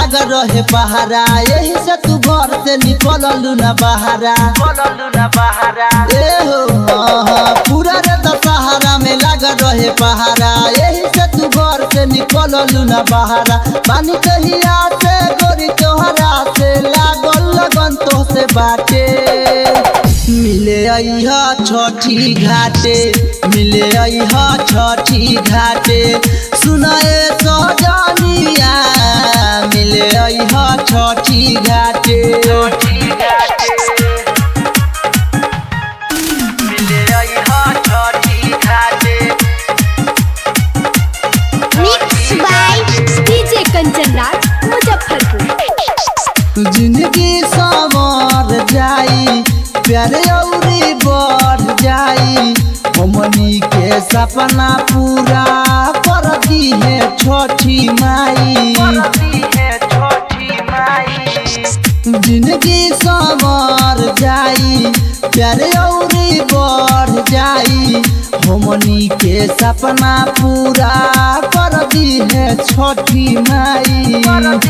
लाग रहे पहारा यही से तू घर से निकललू ना बहारा ए हो हाँ, हाँ, पूरा रे दशहरा में लाग रहे पहारा यही से तू घर से निकललू ना बहारा पानी कहिया से गोरी तोहरा से लागल लगन तो से बाटे मिले अइहा छठी घाटे मिले अइहा छठी घाटे सुनाए सजनिया मिले अइहा छठी घाटे मिले अइहा छठी घाटे mix by DJ Kanchan Raj Muzaffarpur जिंदगी संवर जाई प्यारे औरी बढ़ जाई हमनी के सपना पूरा कर दी है छठी माई जिंदगी संवर जाई प्यारे औरी बढ़ जाई हमनी के सपना पूरा कर दी है छठी माई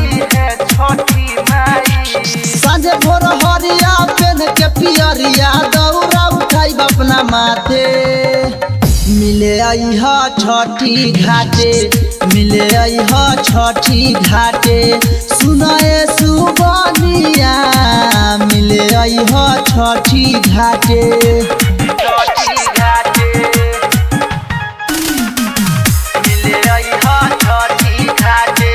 साँझे भोर हरिया पेन के पियरिया दौरा उठाई अपना माथे मिले अइहा छठी घाटे मिले अइहा छठी घाटे सुनाए सुबनिया मिले अइहा छठी घाटे मिले अइहा छठी घाटे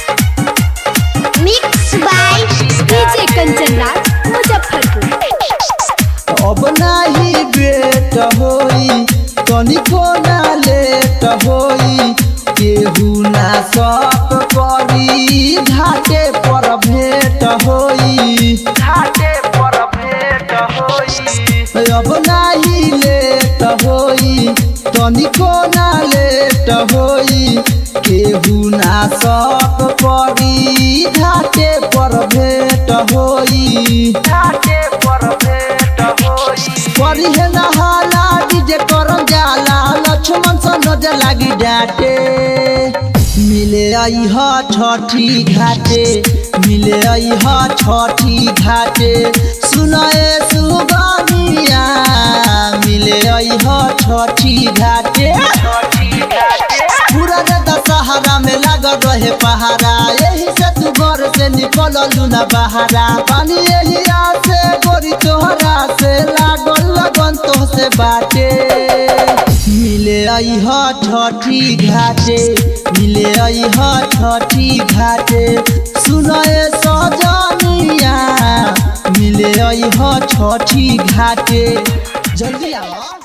mix by DJ Kanchan Raj Muzaffarpur अब नाही बेट होई तनिको ना लेट होई केहू ना सत करी घाटे पर भेट होई घाटे पर भेट होई अब नाही लेट होई तनिको ना लेट होई केहू ना सत करी घाटे पर भेट होई घाटे पर भेट होई परी है नहाला डीजे करम जाला लक्ष्मण सन नजर लागी डाटे मिले अइह छठी घाटे मिले अइह छठी घाटे सुनाए सुगनिया मिले अइह छठी घाटे पूरा रे दशहरा में लागल रहे पहारा यही से तू घर से निकललू ना बहारा पानी यही से गोरी तोहरा से लागल लगन तो से बाटे मिले अइह छठी घाटे मिले अइह छठी घाटे सुनाए सजनिया मिले अइह छठी घाटे जल्दी आओ